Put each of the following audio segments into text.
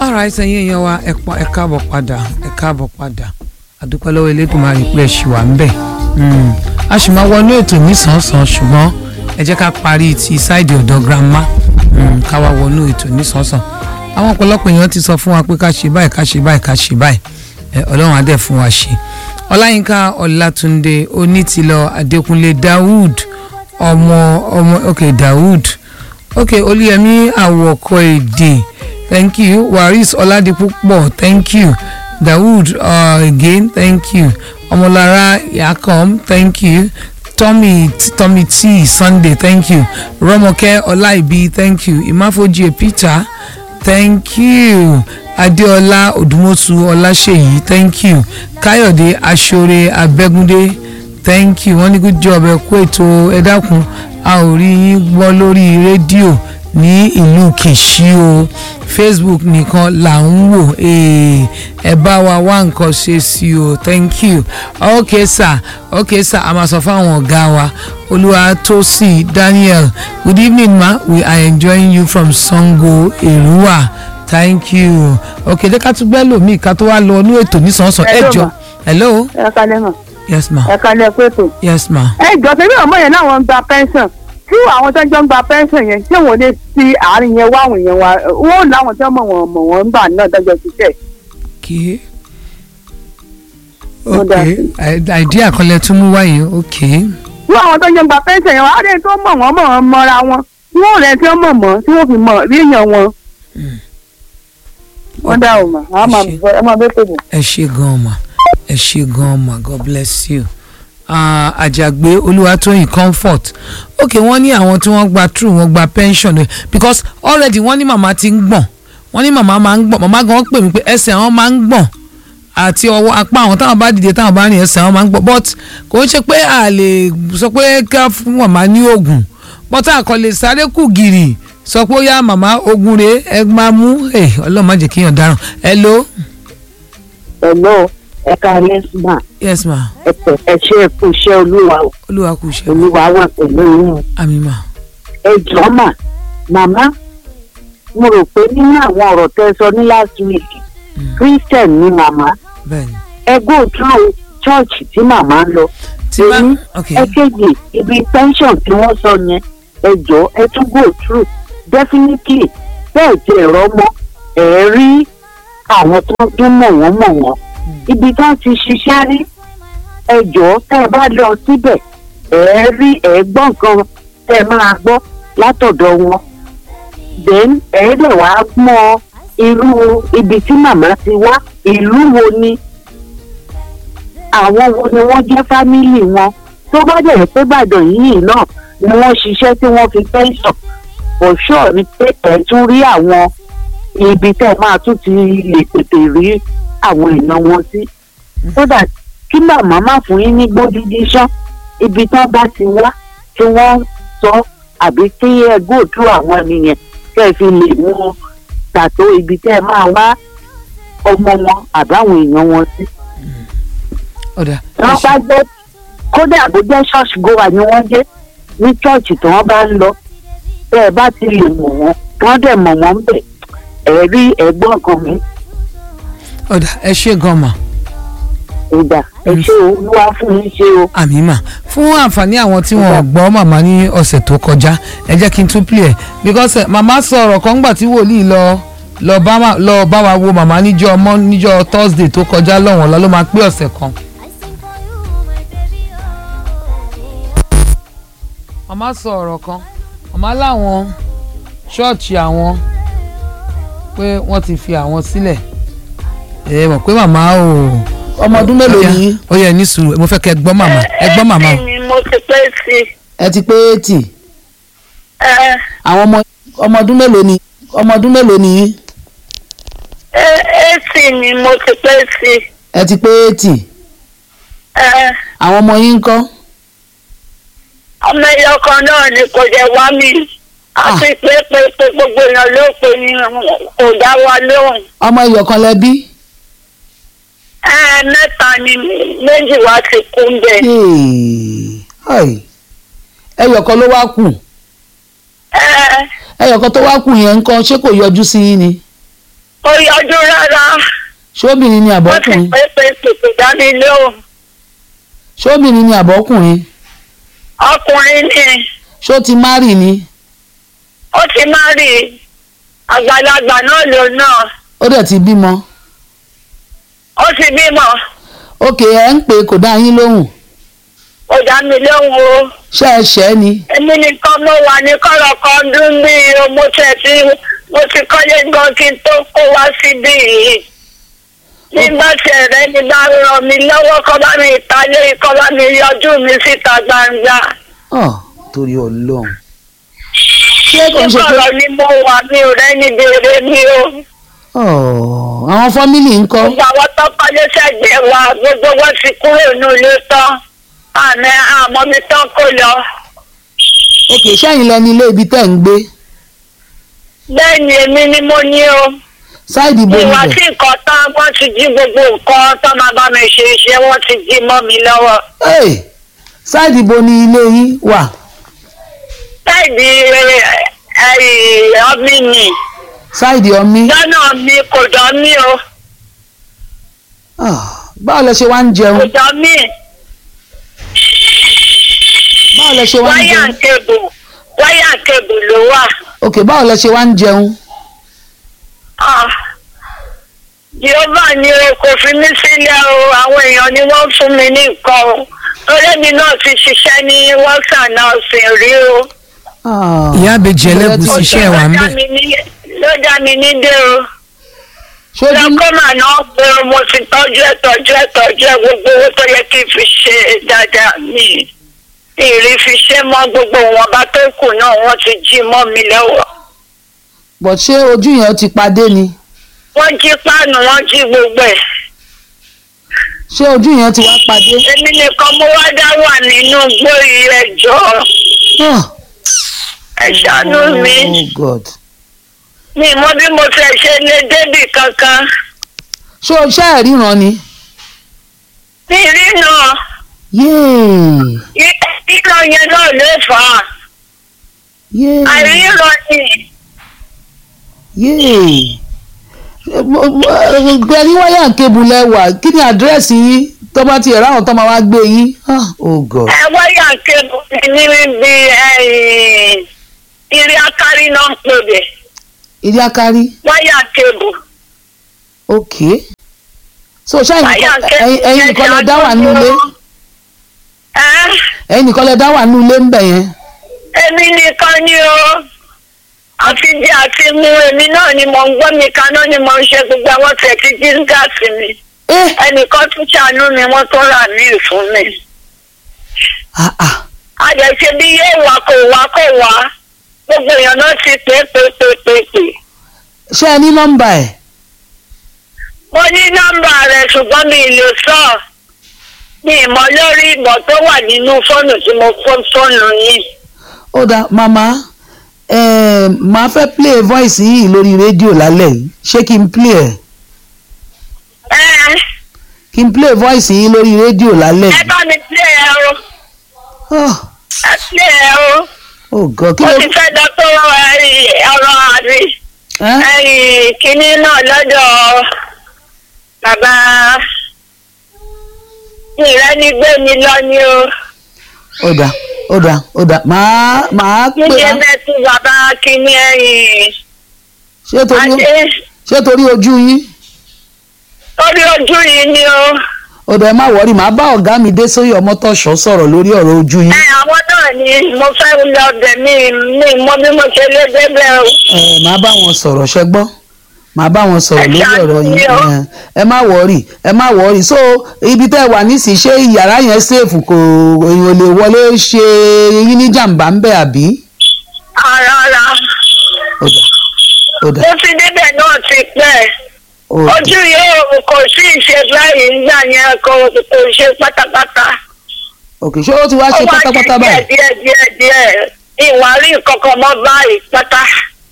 alright ẹ̀yin èèyàn wa ẹ pa- ẹ káàbọ̀ padà ẹ káàbọ̀ padà àdúpẹ́ lọ́wọ́ Elédùmarè pé ẹ ṣì wà ń bẹ̀ Mm. a sì máa wọnú ètò nísànsán ṣùgbọ́n ẹ jẹ́ ká parí ti ṣáìdì ọ̀dọ̀ grandma Mm, ká wá wọnú ètò nísànsán àwọn ọ̀pọ̀lọpọ̀ èèyàn ti sọ fún wa pé ká ṣe báyìí ká ṣe báyìí ká ṣe báyìí ẹ, Ọlọ́run á dẹ̀ fún wa ṣe Ọláyínká Ọlátúndé Onítìlọ Adékúnlé Dawood ọmọ ọmọ ok Dawood ok Olúyẹmí Àwọ̀kọ èdè thank you Waris Ọládipúpọ̀ thank you Dawood uh, again thank you Ọmọlára Yakom thank you Tommy Tommy T Sunday thank you Rọ́mọkẹ́ Ọláìbí thank you Ìmáfojì Peter thank you Adéọlá Odùmọ̀sù Ọláṣèyí thank you Káyọ̀dé Aṣọ́rẹ́ Abẹ́gúndé thank you wọ́n ní good job ẹ kú ètò ẹ dákun a ò rí yín gbọ́ lórí rédíò ní ìlú Kìṣí o Facebook nìkan là ń wò ee, ẹ bá wa wá nǹkan ṣe sí o thank you ok sir ok sir a máa sọ fáwọn ọ̀gá wa Olúwatósìn Daniel good evening ma we are enjoying you from Sango Èrúwà thank you ok jẹ́ ká tún gbẹ́ lòmíì ká tó wá lọ ní ètò nísànsán ẹ Hello, jọ ma. hello ẹ kalẹ̀ mọ̀ yes ma ẹ kalẹ̀ pẹ̀tọ̀. yes ma. ẹ jọ tẹ̀lé ọmọ yẹn náà wọ́n ń gba pension tí àwọn tó ń jọ ń gba pension yẹn ṣé wọ́n lè fi àárín yẹn wá àwọn èèyàn wa wọ́n láwọn tó mọ̀ wọ́n mọ̀ wọ́n ń bà náà dájọ́ ṣiṣẹ́. okay Ó dáa okay I- idea kan lẹ tún mú wáyé okay tí àwọn tó ń jọ ń gba pension yẹn wọ́n á lè tó mọ̀ wọ́n mọ̀ wọ́n mọ́ra wọn tí wọ́n rẹ̀ tí wọ́n mọ̀ mọ́ tí wọ́n fi mọ̀ rí èèyàn wọn. wọ́n dá o mà á máa Ṣé- bọ̀ ẹ máa bẹ́ẹ̀ pẹ̀lú. ẹ ṣe gan ma ẹ ṣe gan ma god bless you Ah, àjàgbé olúwatóyìn comfort ok wọ́n ní àwọn tí wọ́n gba true wọ́n gba pension eh, because already wọ́n ní màmá ti ń gbọ̀n wọ́n ní màmá máa ń gbọ̀n màmá gan pè mí pé ẹsẹ̀ àwọn máa ń gbọ̀n àti ọwọ́ apá àwọn táwọn bá dìde táwọn bá rìn ẹsẹ̀ àwọn máa ń gbọ̀n but kò ń ṣe pé a lè sọ pé ká fún màmá ní oògùn but a kò lè sáré kù gìrì sọ pé ó yá màmá oògùn rèé ẹ máa mú ẹ ọlọ́run má jẹ́ kéèyàn dáràn hello Hello, ẹ káalẹ́ mà yes ma ẹ pẹ̀ ẹ ṣe é kú iṣẹ́ olúwa o. olúwa kù ṣe olúwa wà pẹ̀lú yín. àmì mà ẹ jọ̀ọ́ mà màmá mo rò pé nínú àwọn ọ̀rọ̀ tẹ́ ẹ sọ ní last week christian ni màmá bẹ́ẹ̀ni ẹ go through church tí màmá ń lọ. tí bá èyí ok ẹ kéde ibi pension tí wọ́n sọ yẹn ẹ jọ̀ọ́ ẹ tún go through definitely bẹ́ẹ̀ tí ẹ̀rọ mọ́ ẹ̀ rí àwọn tó tún mọ̀ wọ́n mọ̀ wọ́n ibi tí wọ́n ti ṣiṣẹ́ rí ẹ jọ̀ọ́ tẹ́ ẹ bá lọ síbẹ̀ ẹ̀ rí ẹ̀ gbọ́ nǹkan tẹ́ ẹ máa gbọ́ látọ̀dọ̀ wọn then ẹ̀ dẹ̀ wá mọ irú ibi tí màmá ti wá ìlú wo ni àwọn wo ni wọ́n jẹ́ fámìlì wọn tó bá dẹ̀ pé Ìbàdàn yìí náà ni wọ́n ṣiṣẹ́ tí wọ́n fi pension for sure ni pé ẹ̀ tún rí àwọn ibi tẹ́ ẹ máa tún ti lè tètè rí àwọn èèyàn wọn sí so that kí màmá má fún yín ní gbódúdí sán ibi tán bá ti wá tí wọ́n sọ àbí kí ẹ gòdú àwọn ènìyàn kẹ́ ẹ fi lè mú pàtó ibi tẹ́ ẹ máa wá ọmọ wọn àbáwọn èèyàn wọn sí ọ̀dà wọ́n bá jẹ́ kódà bó jẹ́ ṣọ́ọ̀ṣì gowa ni wọ́n jẹ́ ní ṣọ́ọ̀ṣì tí wọ́n bá ń lọ bẹ́ ẹ bá ti lè mọ̀ wọ́n wọ́n dẹ̀ mọ̀ wọ́n bẹ̀ ẹ̀ rí ẹ̀gbọ́n kan mi ọ̀dà ẹ ṣe gan mà ìgbà ẹ ṣe olúwa fún yín ṣe o. àmì mà fún àǹfààní àwọn tí wọn gbọ́ màmá ní ọ̀sẹ̀ tó kọjá ẹ jẹ́ kí n tún play ẹ̀ because eh, màmá sọ ọ̀rọ̀ kan gbà tí wòlíì lọ lọ bá wa- lọ bá wa wo màmá níjọ́ ọmọ níjọ́ Thursday tó kọjá lọ́wọ́n lọ ló máa pé ọ̀sẹ̀ kan. màmá sọ ọ̀rọ̀ kan màmá láwọn ṣọ́ọ̀ṣì àwọn pé wọ́n ti fi àwọn sílẹ̀ ẹ mọ̀ pé màmá ò ọmọ ọdún mélòó Ó yá, ni yín? ó yẹ ní sùúrù mo fẹ́ kẹ́ ẹ gbọ́ màmá ẹ gbọ́ màmá o. ni mo ti pé sí i. ẹ ti pé eighty ẹ àwọn ọmọ ọmọ ọdún mélòó ni ọmọ ọdún mélòó ni yín? ẹ eighty ni mo ti pé sí i. ẹ ti pé eighty ẹ àwọn ọmọ yín ń kọ́ ọmọ ẹyọ kan náà ni kò jẹ wá mi àti pé pé pé gbogbo èèyàn ló pè ní kò dá wa lóhùn. ọmọ iyọ̀ kan lẹ bí ẹ mẹ́ta ni méjì wá ti kú ń bẹ̀. ẹyọ̀ kan ló wá kù ẹ ẹyọ̀ kan tó wá kù yẹn ń kọ́ ṣé kò yọjú sí yín ni kò yọjú rárá ṣóbìnrin ni wọ́n ti àbọ́kùnrin pé pé pèpè dání lóhùn ṣóbìnrin ni àbọ́kùnrin ọkùnrin ni ṣó ti márì ni ó ti má rí àgbàlagbà náà lò náà ó dẹ̀ ti bímọ ó ti bímọ òkè ẹ̀ ń pè kò dá yín lóhùn ó dá mi lóhùn o ṣé ẹ ṣẹ́ ni èmi nìkan mo wà ní kọ́rọ̀ kan dún bí o mo tẹ̀ tí mo ti kọ́lé gan kí n tó kó wá síbí yìí nígbà tí ẹ̀rẹ́ ni bá ràn mí lọ́wọ́ kọ́ bá mi ìtàlẹ́ kọ́ bá mi yọjú mi síta gbangba ọ̀ torí ọlọ́run ṣé kò ń ṣe pé níkọ̀rọ̀ ni mo wà mi ò rẹ́ni béèrè mi o ọ̀ àwọn fámìlì ń kọ́ gbogbo àwọn tó kọ́lé sẹ́gbẹ̀ẹ́ wa gbogbo wọn ti kúrò ní ilé tán àmì àmọ́ mi tán kó lọ òkè sẹ́yìn lẹni ilé ibi tẹ́ ń gbé bẹ́ẹ̀ ni èmi ni mo ní o. sáìdì bo ìwà níbẹ̀ tí nǹkan tán wọ́n ti jí gbogbo nǹkan tó máa bá mi ṣe iṣẹ́ wọ́n ti jí mọ́ mi lọ́wọ́. Hey, sáìdì bo ni ilé yín wà láìdí ọmí ni sáìdì ọmí lọ́nà mi kò dán mí o Ah, báwo lẹ ṣe wá ń kò jẹun dán mí báwo lẹ ṣe wá ń wáyà jẹun kébù wáyà kébù ló wà. òkè báwo lẹ ṣe wá ń jẹun Ah, Jehova ni o kò fi mí sílẹ̀ o àwọn èèyàn ni wọ́n fún mi ní nǹkan o torí mi náà ti ṣiṣẹ́ ní wọ́sà náà sì rí o. Ah, ìyá àbèjì ẹlẹ́gùsí iṣẹ́ ẹ̀ wà ń Ló dá bẹ̀ mi ní- ló dá mi ní dé o. ṣojú lọ́kọ́mà náà pé mo ti tọ́jú ẹ̀ tọ́jú ẹ̀ tọ́jú ẹ̀ gbogbo owó tó yẹ kí n fi ṣe dáadáa mi ìrì fi ṣe mọ́ gbogbo wọn bá tó kù náà wọ́n ti jí mọ́ mi lọ́wọ́. bọ̀ ṣé ojú yẹn ti padé ni wọ́n jí páànù wọ́n jí gbogbo ẹ̀. ṣé ojú yẹn ti wá padé èmi nìkan mo wá dá wà nínú gbóyè ẹjọ́ Ah, ẹ ṣàánú mi oh god mi mọ bí mo fẹ́ ṣe lé débì kankan ṣé o ṣe ẹ̀ ríran ni mi rí náà yéè ríran yẹn náà ló fà á yéè àìríran ni. yéè gbẹ̀rí wáyà kébù lẹ́wà kí ni àdírẹ́sì yín tó bá tiẹ̀ ráhùn tó máa wá gbé yín Ah, oh god ẹ wáyà kébù ní níbi irí akárí náà ń pè bẹ ìdí akárí wáyà kébù ok so ṣáà wáyà kébù ẹ̀yin nìkan lẹ dá wà nínú ilé ẹ ẹ̀yin nìkan lẹ dá wà nínú ilé ń bẹ̀ yẹn èmi nìkan ni o àfi jẹ àti mu èmi náà ni mo ń gbọ́ mi kaná ni mo ń ṣe gbogbo àwọn tẹ̀ tí jí gáàsì mi ẹ ẹnìkan tún ṣàánú mi wọ́n tó rà mí fún mi. ah ah àjẹsẹ bí yóò wá kò wá kò wá gbogbo èèyàn náà ti pè é pè é pè é pè é pè é. ṣé ẹ ní nọ́mbà ẹ̀ mo ní nọ́mbà rẹ̀ ṣùgbọ́n mi ì lè sọ mi ì mọ lórí ìbọn tó wà nínú fóònù tí mo fún fóònù yìí. ó dáa màmá eh, màá fẹ́ play voice yìí lórí rédíò lálẹ́ yìí ṣé kí n play ẹ̀ ẹ kí n play voice yìí lórí rédíò lálẹ́ ẹ yìí bá mi plé ẹ o oh, ẹ plé ẹ o oh god kí mo ló ti fẹ́ dọ́tọ́ ọ̀rọ̀ àbí ẹ́ ẹ̀yìn kínní náà lọ́dọ̀ bàbá ìrẹ́nigbé mi lọ ni o. ó dáa ó dáa ó dáa màá màá pè níbi á ẹgbẹ́ tí bàbá kínní ẹ̀yìn ṣé torí adé ṣé torí ojú yín orí ojú yìí ni o. ó dáa ẹ má wọrí màá bá ọ̀gá mi dé sóyè ọmọtọ̀ṣọ́ sọ̀rọ̀ lórí ọ̀rọ̀ ojú yín ẹ àwọn náà ni mo fẹ́ lọ bẹ̀ mí mi mọ bí mo ṣe lé débẹ̀ o. ẹ màá bá wọn sọ̀rọ̀ ṣẹ gbọ́ màá bá wọn sọ̀rọ̀ Ẹ lórí ṣáájú ọ̀rọ̀ yín mi o. ẹ, ẹ má wọrí ẹ má wọrí so ibi tẹ́ ẹ wà nísìnyí ṣé yàrá yẹn ṣèfù kò èèyàn lè wọlé ṣe yín ní jàǹbá ń bẹ̀ àbí. ara ara ó dà ó dà mo ti débẹ̀ náà ti pẹ́ ó dà ojú yóò kò sí ìṣe báyìí nígbà yẹn kò kò ṣe pátápátá. òkè ṣé ó ti wá ṣe ó wá pátápátá díẹ̀ báyìí. díẹ̀ díẹ̀ díẹ̀ ìwà rí kankan mọ́ báyìí pátá.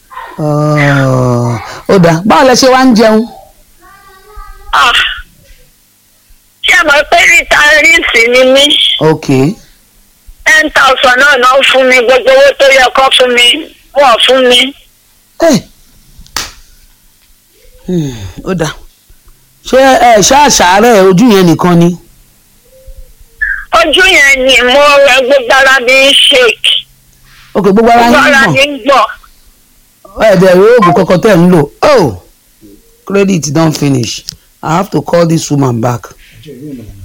Ọ̀, ó dà báwo lẹ ṣe wá ń jẹun. Ah. ṣé ẹ mọ̀ pé rìtáírìsì ni mí ok ten thousand náà náà fún mi gbogbo owó tó yẹ kó fún mi wọ́n fún mi. ẹ Hmm, ó dáa ṣé ẹ ṣáàṣàárẹ̀ ojú yẹn nìkan ni ojú yẹn ni mo rẹ gbogbo ara mi ń shake ok gbogbo ara gbogbo yín ara ń mi gbọ̀n ń gbọ̀n ẹ̀ẹ́dẹ̀ oògùn kankan tẹ̀ ń lò oh credit don finish i have to call this woman back